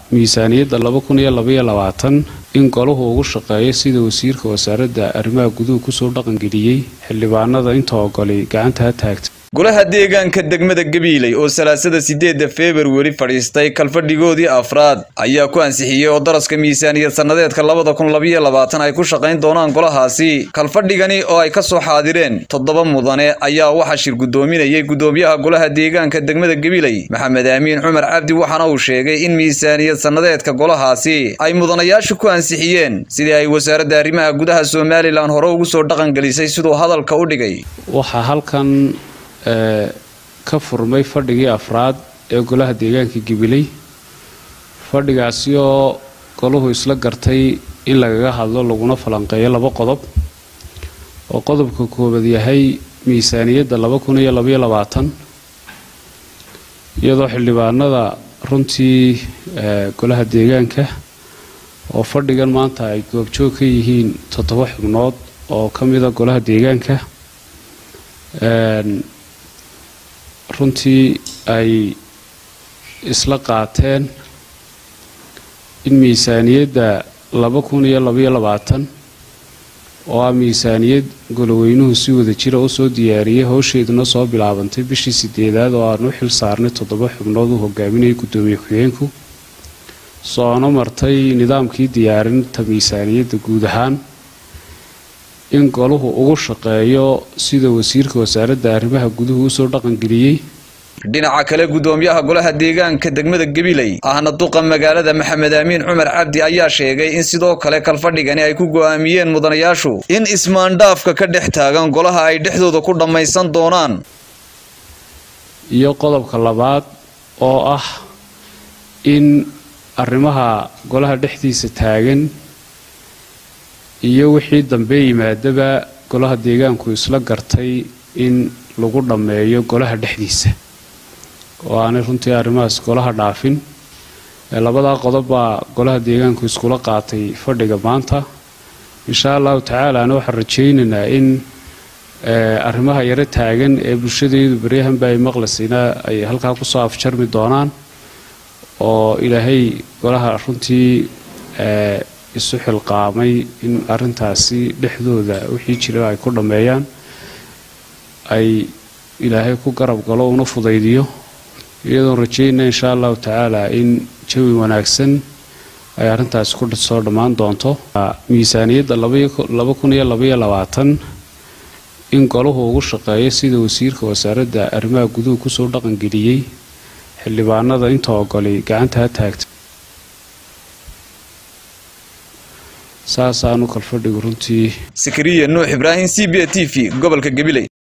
miisaaniyadda laba kun iyo labaiyo labaatan in golahu ugu shaqeeyo sida wasiirka wasaaradda arrimaha guduhu kusoo dhaqangeliyey xildhibaanada inta ogolay gacanta ha taagta golaha deegaanka degmada gabiiley oo salaasada sideedda februari fadhiistay kalfadhigoodii afraad ayaa ku ansixiyey oo daraska miisaaniyad sannadeedka labada kun labayo labaatan ay ku shaqayn doonaan golahaasi kalfadhigani oo ay ka soo xaadireen toddoba mudane ayaa waxaa shir guddoominayay guddoomiyaha golaha deegaanka degmada gabiiley maxamed aamiin cumar cabdi waxaana uu sheegay in miisaaniyad sannadeedka golahaasi ay mudanayaashu ku ansixiyeen sidii ay wasaaradda arrimaha gudaha somalilan hore ugu soo dhaqangelisay siduu hadalka u dhigay waxaa halkan ka furmay fadhigii afraad ee golaha deegaanka gabiley fadhigaasi oo golahu isla gartay in lagaga hadlo laguna falanqeeyo laba qodob oo qodobka koowaad yahay miisaaniyadda laba kun iyo labaiyo labaatan iyadoo xildhibaanada runtii golaha deegaanka oo fadhigan maanta ay goobjoog ka yihiin toddoba xubnood oo ka mida golaha deegaanka runtii ay isla qaateen in miisaaniyadda laba kun iyo labaiyo labaatan oo ah miisaaniyad goloweynuhu si wada jira u soo diyaariyey howsheeduna soo bilaabantay bishii sideedaad oo aan u xil saarnay toddoba xubnood uu hogaaminayay guddoomiye ku-xigeenku soono martay nidaamkii diyaarinta miisaaniyadda guud ahaan in golahu ugu shaqeeyo sida wasiirka wasaaradda arrimaha guduhu usoo dhaqangeliyey dhinaca kale guddoomiyaha golaha deegaanka degmada gabiley ahna duqa magaalada maxamed aamiin cumar cabdi ayaa sheegay in sidoo kale kalfadhigani ay ku go'aamiyeen mudanayaashu in ismaandhaafka ka dhex taagan golaha ay dhexdooda ku dhammaysan doonaan iyo qodobka labaad oo ah in arrimaha golaha dhexdiisa taagan iyo wixii dambe yimaadaba golaha deegaanku isla gartay in lagu dhammeeyo golaha dhexdiisa oo aanay runtii arrimahaas golaha dhaafin labadaa qodob baa golaha deegaanku iskula qaatay fadhiga maanta insha allahu tacaalaana waxaan rajaynaynaa in arrimaha yaro taagan ee bulshadeedu baryahanba ay maqlaysayna ay halkaa kusoo afjarmi doonaan oo ilaahay golaha runtii isu xilqaamay in arintaasi dhexdooda wixii jira ay ku dhammeeyaan ay ilaahay ku garab galo una fudaydiyo iyadoon rajaynaa insha allahu tacaala in jawi wanaagsan ay arrintaasi ku soo dhammaan doonto miisaaniyadda laba kun iyo labaiyo labaatan in golahu ugu shaqeeyo sida wasiirka wasaaradda arrimaha guduhu kusoo dhaqangeliyey xildhibaanada inta ogolay gacanta ha taagta saasaanu kalfadhigu runtii sakariya nuux ibraahim c b t v gobolka gabiley